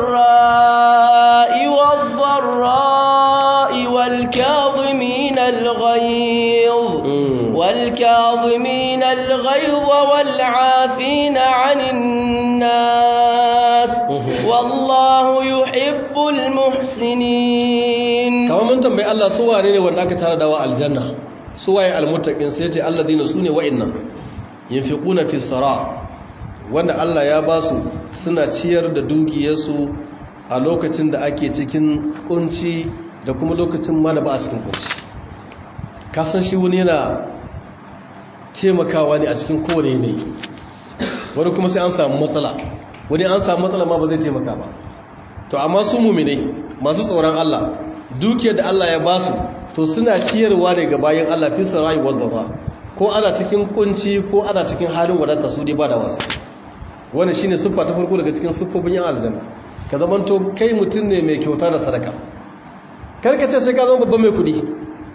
sarra'i wad dharra'i wal kadhimin al ghayz wal kadhimin al ghayz wal 'afina 'anil nas wallahu yuhibbul muhsinin kamar mun tambayi Allah su wane ne wanda aka tara dawa aljanna su waye almuttaqin sai ce alladina sune wa'annan yunfiquna fi sara wanda Allah ya ba su suna ciyar da dukiyarsu a lokacin da ake cikin kunci da kuma lokacin ma da ba a cikin kunci kasan shi wani yana taimakawa ne a cikin kowane yanayi wani kuma sai an samu matsala wani an samu matsala ma ba zai taimaka ba to amma su muminai masu tsoron Allah dukiyar da Allah ya ba su to suna ciyarwa ne ga bayan Allah fi sarai wadda ba ko ana cikin kunci ko ana cikin halin wadata su dai ba da wasu wani shine siffa ta farko daga cikin siffofin yan aljanna ka zamanto kai mutum ne mai kyauta da sadaka karka ce sai ka zama babban mai kudi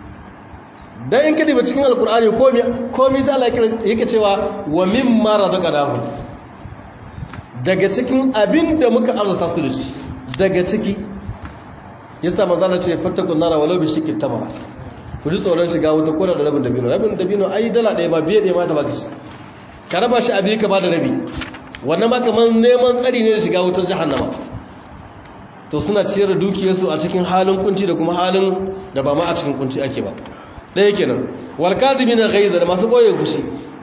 dan in kadi ba cikin alkur'ani komai komai sai Allah yake cewa wa mimma razaqnahu daga cikin abin da muka arzuta su da shi daga ciki yasa manzala ce fattakun nara walau bi shikin tamara ku ji tsoron shiga wuta ko da rabin dabino rabin dabino ai dala ɗaya ba biye ɗaya ma ta baka shi ka raba shi abi ka ba da rabi wannan ma kamar neman tsari ne da shiga wutar jahannama to suna ciyar da dukiyarsu a cikin halin kunci da kuma halin da ba ma a cikin kunci ake ba ɗaya kenan wal kadhibina ghaiza da masu boye kushi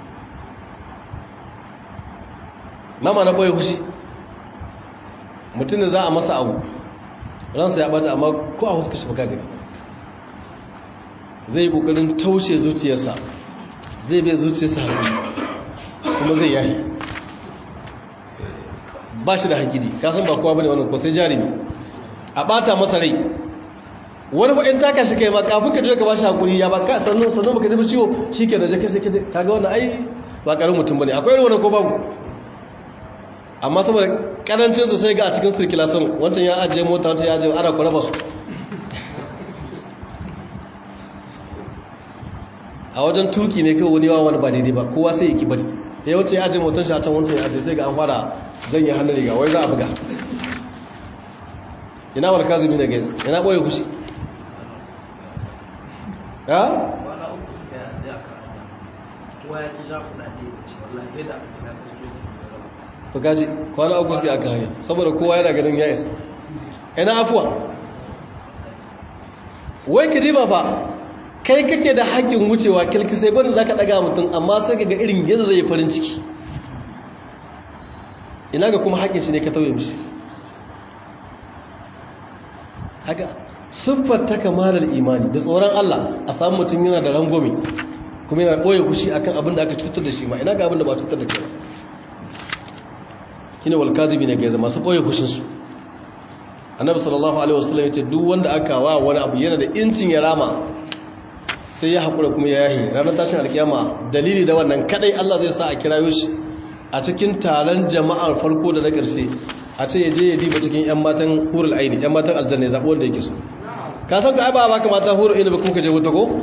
mama na boye kushi mutum da za a masa abu ransa ya bata amma ko a huska shi baka gani zai kokarin taushe zuciyarsa zai bai zuciyarsa hankali kuma zai yahi ba shi da hankali kasan ba kowa bane wannan ko sai jarumi a bata masa rai wani ba'in taka shi kai ma kafin ka je ka ba shi hakuri ya ba ka sannu sannu baka ji ciwo shike da jaka sai kaga wannan ai ba karin mutum bane akwai wani ko babu amma saboda karancin su sai ga a cikin circulation wancan ya ajiye mota wancan ya ajiye ana kwaraba su a wajen tuki ne kawai wani wani ba daidai ba kowa sai ya ki bari ya wuce ya ajiye motar shi a can wancan ya ajiye sai ga an fara janye hannun riga wai za a buga ina war kazumi da gaiz ina boye kushi ya wala uku suka yi a tsaye a kan kowa ya ki sha kuɗaɗe ya ce wallahi yadda aka kira sarki su ne to kaji kwana uku suke aka hanyar saboda kowa yana ganin ya isa ina afuwa wai ka jima fa kai kake da haƙƙin wucewa kilki sai gwanda za ka ɗaga mutum amma sai ka ga irin yadda zai yi farin ciki ina ga kuma haƙƙin shi ne ka tauye mishi haka siffar ta kamalar imani da tsoron Allah a samu mutum yana da rangwame kuma yana ɓoye kushi akan abin da aka cutar da shi ma ina ga abin da ba cutar da ke ba shine wal kadhibi ne gaiza masu boye kushin su annabi sallallahu alaihi wasallam yace duk wanda aka wa wani abu yana da incin ya rama sai ya hakura kuma ya yahi ranar tashin alkiyama dalili da wannan kadai Allah zai sa a kirayo shi a cikin taron jama'ar farko da na karshe a ce ya je ya diba cikin yan matan hurul aini yan matan aljanna zabi wanda yake so ka san ka ai ba ba ka mata hurul aini ba kuma ka je wuta ko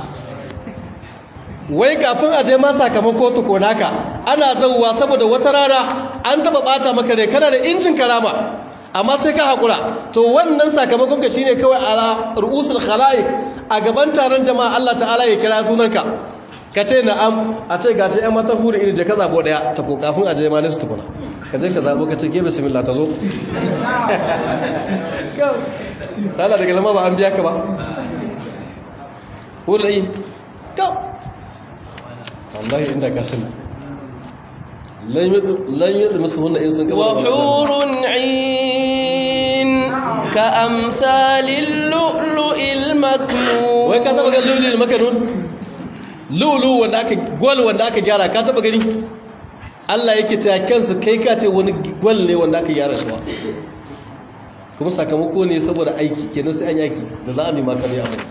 wai kafin a je ma sakamako tuko naka ana zauwa saboda wata rana an taba bata maka ne kana da injin karama amma sai ka hakura to wannan sakamakon ka shine kawai ala ru'usul khalaiq a gaban taron jama'a Allah ta'ala ya kira sunanka ka ce na'am a ce ga ta yan mata huri irin da ka zabo daya ta ko kafin a je ma ne su tukuna ka je ka zabo ka ce ke bismillah ta zo Allah daga lama ba an biya ka ba huri go wallahi inda ka sani lan yi musu hunna in sun wa hurun in ka amsalin lu'lu'il maknun wai ka taba ga lu'lu'il maknun lu'lu wanda aka gwal wanda aka gyara ka taba gani Allah yake ta kansu kai ka ce wani gwal ne wanda aka gyara shi ba kuma sakamako ne saboda aiki kenan sai an yaki da za a bi maka ne abu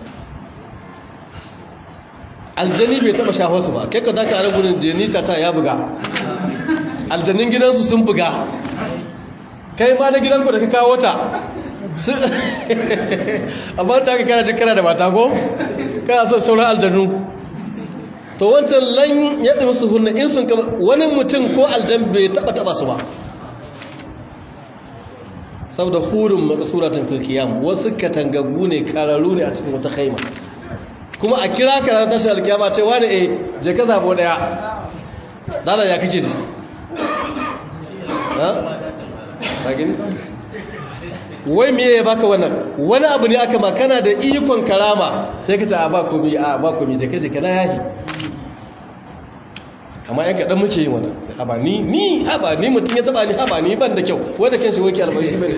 aljani bai taba shafar su ba kai ka zaka ara gurin jenisa ta ya buga aljanin gidansu sun buga kai ma na gidanku da ka kawo ta amma da aka kana dukkan da mata ko kana son sauran aljanu to wancan lan yadda musu hunna in sun kama wani mutum ko aljan bai taba taba su ba saboda hurin makasuratun fil qiyam wasu katangagu ne kararu ne a cikin wata khaima kuma a kira ka ranar tashi alkiyama ce wani e je ka zabo daya dala ya kake ji ha ta gini wai me ya baka wannan wani abu ne aka makana da ikon karama sai ka ce a ba komi a ba komi je ka je kana yahi amma yan kaɗan muke yi wannan haba ni ni haba ni mutum ya taba ni haba ni ban da kyau wadda kan shi wake albashi bai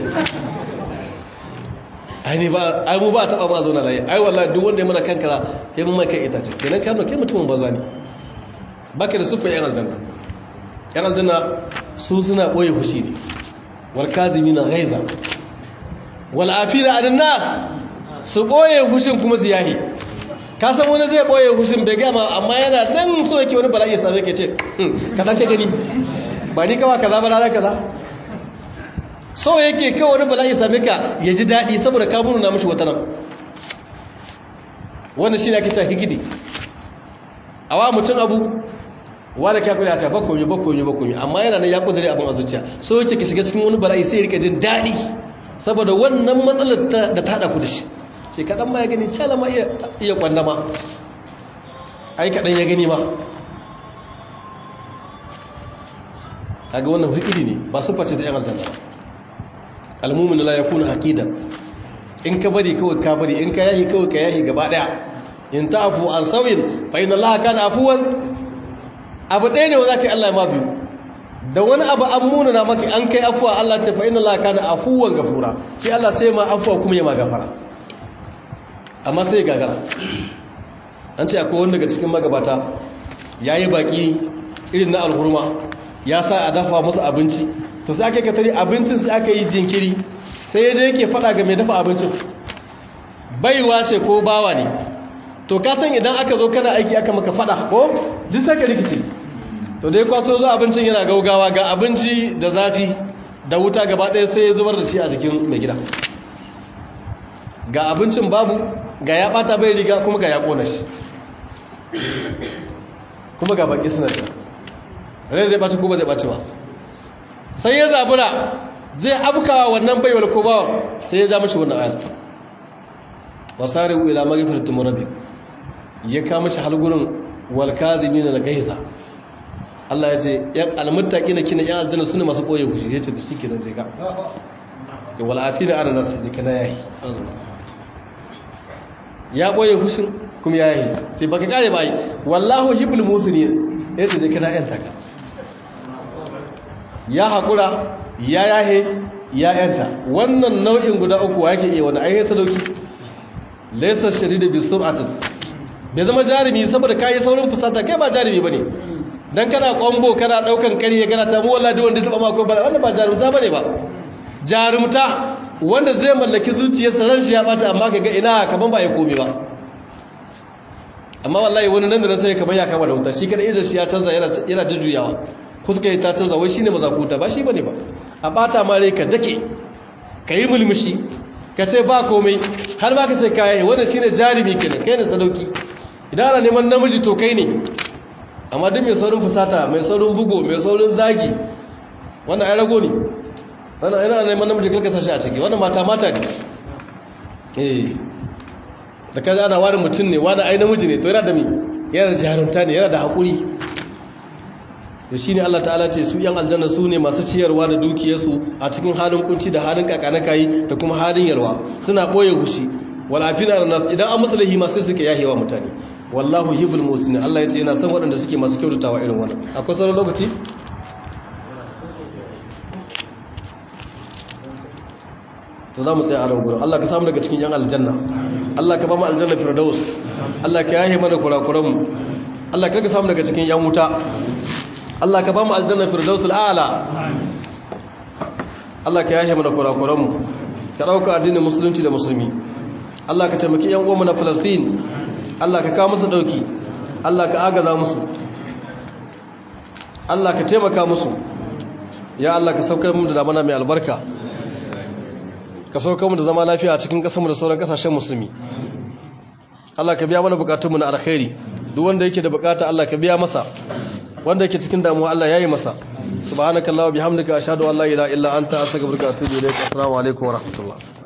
ai ni ba ai mu ba taba ba zo na layi ai wallahi duk wanda ya mana kankara sai mun mai kai ita ce kenan kai kai mutumin banza ne baka da sufan yan aljanna yan aljanna su suna boye fushi ne wal kazimina ghaiza wal afina anin nas su boye fushin kuma su yahi ka san wani zai boye fushin bai gama amma yana dan so yake wani bala'i ya same ke ce ka dan ka gani ba ni kawa kaza ba ranar kaza so yake kawai wani bala'i same ka ya ji daɗi saboda ka na mashi wata nan wannan shi ne ake cewa higidi a wa mutum abu wanda ka kula ta bakomi bakomi bakomi amma yana nan ya kudure abin a zuciya so yake ka shiga cikin wani bala'i sai rika jin daɗi saboda wannan matsalar da ta haɗa ku da shi sai kaɗan ma ya gani cala ma iya kwanda ma ai kaɗan ya gani ma kaga wannan hikidi ne ba su face da yan aljanna ba almumin la yakuna aqida in ka bari kawai ka bari in ka yahi kawai ka yahi gaba daya in ta'fu an sawin fa inna allaha kana afuwan abu ɗaya ne wa zaka yi Allah ma biyu da wani abu an muna na maka an kai afuwa Allah ce fa inna allaha kana afuwan gafura shi Allah sai ma afuwa kuma ya ma gafara amma sai gagara an ce akwai wanda daga cikin magabata yayi baki irin na alhurma ya sa a dafa musu abinci to sai aka katari abincin sai aka yi jinkiri sai yadda yake fada ga mai dafa abincin baiwa ce ko bawa ne to ka san idan aka zo kana aiki aka maka fada ko ji sai ka rikice to dai kwaso zo abincin yana gaugawa ga abinci da zafi da wuta gaba ɗaya sai ya zubar da shi a jikin mai gida ga abincin babu ga ya bata bai riga kuma ga ya kona shi kuma ga baki suna ta rai zai ɓaci ko ba zai ɓaci ba sai ya zabura zai abkawa wannan baiwar ko bawa sai ya ja mashi wannan ayar wasari ila magfiratin murabbi ya kama shi halgurin wal kadhimin al gaiza Allah ya ce yan almuttaqina kina yan aljanna sune masu koye kushi yace to shike nan je ka ya wal afina ana nas je kana yayi ya koye kushin kuma yayi sai baka kare bai wallahu hibul musini yace je kana yan taka ya hakura ya yahe ya yanta wannan nau'in guda uku yake iya wani ayyuka sadauki laysa shadida bi sur'atin bai zama jarumi saboda kayi saurin fusata kai ba jarumi bane dan kana kwambo kana daukan kariya kana ta mu wallahi wanda taba mako ba wannan ba jarumta bane ba jarumta wanda zai mallaki zuciyarsa ran shi ya bata amma kaga ina kaman ba ya komi ba amma wallahi wani nan da nan sai kaman ya kama da wuta shi kada idan shi ya canza yana yana jujjuyawa fuska ta canza wai shine mazakuta ba shi bane ba a bata ma rai ka dake kai mulmushi ka ce ba komai har ma ka ce kai wannan shine jarumi kenan kai ne sadauki idan ana neman namiji to kai ne amma duk mai saurin fusata mai saurin bugo mai saurin zagi wannan ai rago ne wannan ina neman namiji kalkasa shi a ciki wannan mata mata ne eh da kaga ana wani mutum ne wani ai namiji ne to yana da mi yana da jarumta ne yana da haƙuri da shi ne Allah ta'ala ce su yan aljanna su ne masu ciyarwa da dukiyarsu a cikin halin kunci da halin kakanakayi da kuma halin yalwa suna ɓoye gushi walafina da nasu idan an musu lahi masu suke yahewa mutane wallahu hibul musinin Allah ya ce yana son waɗanda suke masu kyautatawa irin wannan akwai sauran lokaci to za mu tsaye a nan gurin Allah ka samu daga cikin yan aljanna Allah ka ba mu aljanna firdaus Allah ka yahe mana kurakuranmu Allah ka samu daga cikin yan wuta Allah ka ba mu aljanna firdaus al'ala Allah ka yahe mana kurakuranmu ka dauka addinin musulunci da musulmi Allah ka taimaki yan uwanmu na Palestine Allah ka kawo musu dauki Allah ka agaza musu Allah ka taimaka musu ya Allah ka saukar mu da damana mai albarka ka saukar mu da zama lafiya a cikin kasarmu da sauran kasashen musulmi Allah ka biya mana bukatunmu na alkhairi duk wanda yake da bukata Allah ka biya masa wanda yake cikin damuwa Allah yayi masa subhanakallahumma bihamdika ashhadu an la ilaha illa anta astaghfiruka wa atubu ilaik assalamu alaikum wa rahmatullah